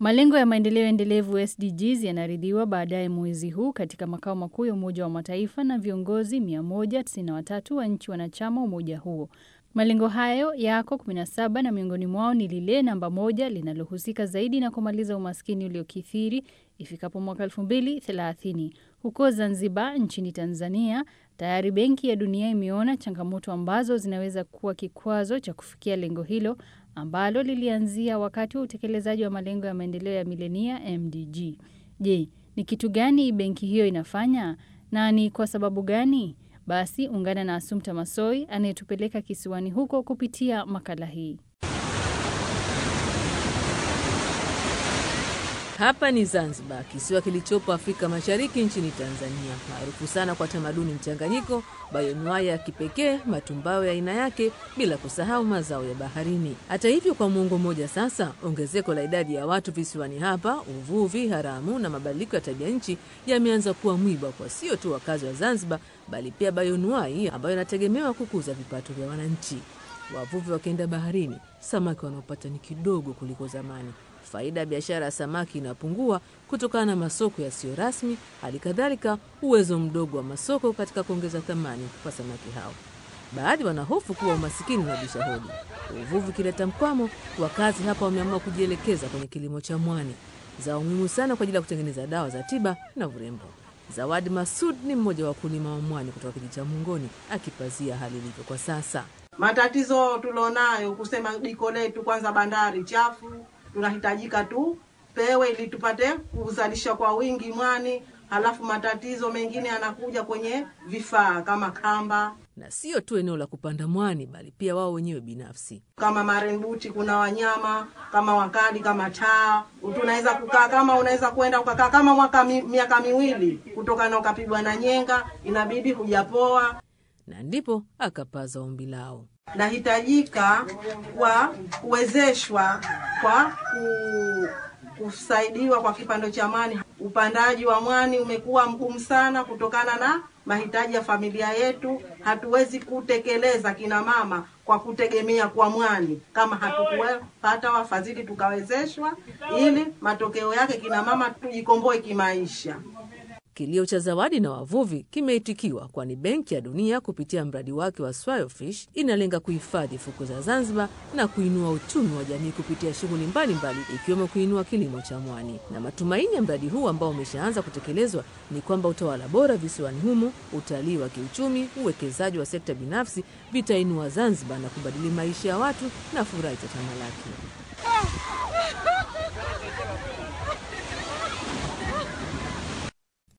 Malengo ya maendeleo endelevu SDGs yanaridhiwa baadaye mwezi huu katika makao makuu ya Umoja wa Mataifa na viongozi 193 wa nchi wanachama umoja huo. Malengo hayo yako 17 na miongoni mwao ni lile namba moja linalohusika zaidi na kumaliza umaskini uliokithiri ifikapo mwaka 2030. Huko Zanzibar nchini Tanzania, tayari Benki ya Dunia imeona changamoto ambazo zinaweza kuwa kikwazo cha kufikia lengo hilo ambalo lilianzia wakati wa utekelezaji wa malengo ya maendeleo ya milenia MDG. Je, ni kitu gani benki hiyo inafanya na ni kwa sababu gani? Basi ungana na Asumta Masoi anayetupeleka kisiwani huko kupitia makala hii. Hapa ni Zanzibar, kisiwa kilichopo Afrika Mashariki nchini Tanzania, maarufu sana kwa tamaduni mchanganyiko, bayonuai ya kipekee, matumbawe ya aina yake, bila kusahau mazao ya baharini. Hata hivyo, kwa muongo mmoja sasa, ongezeko la idadi ya watu visiwani hapa, uvuvi haramu na mabadiliko ya tabia nchi yameanza kuwa mwiba kwa sio tu wakazi wa Zanzibar, bali pia bayonuai ambayo inategemewa kukuza vipato vya wananchi. Wavuvi wakienda baharini, samaki wanaopata ni kidogo kuliko zamani. Faida ya biashara ya samaki inapungua kutokana na masoko yasiyo rasmi, hali kadhalika uwezo mdogo wa masoko katika kuongeza thamani kwa samaki hao. Baadhi wanahofu kuwa umasikini unabisha hodi. Uvuvi ukileta mkwamo, wakazi hapa wameamua kujielekeza kwenye kilimo cha mwani, zao muhimu sana kwa ajili ya kutengeneza dawa za tiba na urembo. Zawadi Masud ni mmoja wa wakulima wa mwani kutoka kijiji cha Mungoni, akipazia hali ilivyo kwa sasa. Matatizo tulionayo kusema diko letu, kwanza bandari chafu, tunahitajika tu pewe ili tupate kuzalisha kwa wingi mwani. Halafu matatizo mengine yanakuja kwenye vifaa kama kamba, Na sio tu eneo la kupanda mwani, bali pia wao wenyewe binafsi. kama marenbuti, kuna wanyama kama wakali kama taa. Tunaweza kukaa kama unaweza kwenda ukakaa kama mwaka mi, miaka miwili kutokana ukapigwa na nyenga, inabidi hujapoa. Na ndipo akapaza ombi lao. nahitajika kwa kuwezeshwa kwa ku, kusaidiwa kwa kipando cha mwani. Upandaji wa mwani umekuwa mgumu sana kutokana na mahitaji ya familia yetu. Hatuwezi kutekeleza kina mama kwa kutegemea kwa mwani kama hatukupata wafadhili tukawezeshwa, ili matokeo yake kina mama tujikomboe kimaisha. Kilio cha Zawadi na wavuvi kimeitikiwa, kwani Benki ya Dunia kupitia mradi wake wa Swiofish inalenga kuhifadhi fukwe za Zanzibar na kuinua uchumi wa jamii kupitia shughuli mbalimbali ikiwemo kuinua kilimo cha mwani. Na matumaini ya mradi huu ambao umeshaanza kutekelezwa ni kwamba utawala bora visiwani humo, utalii wa kiuchumi, uwekezaji wa sekta binafsi vitainua Zanzibar na kubadili maisha ya watu na furaha itatamalaki.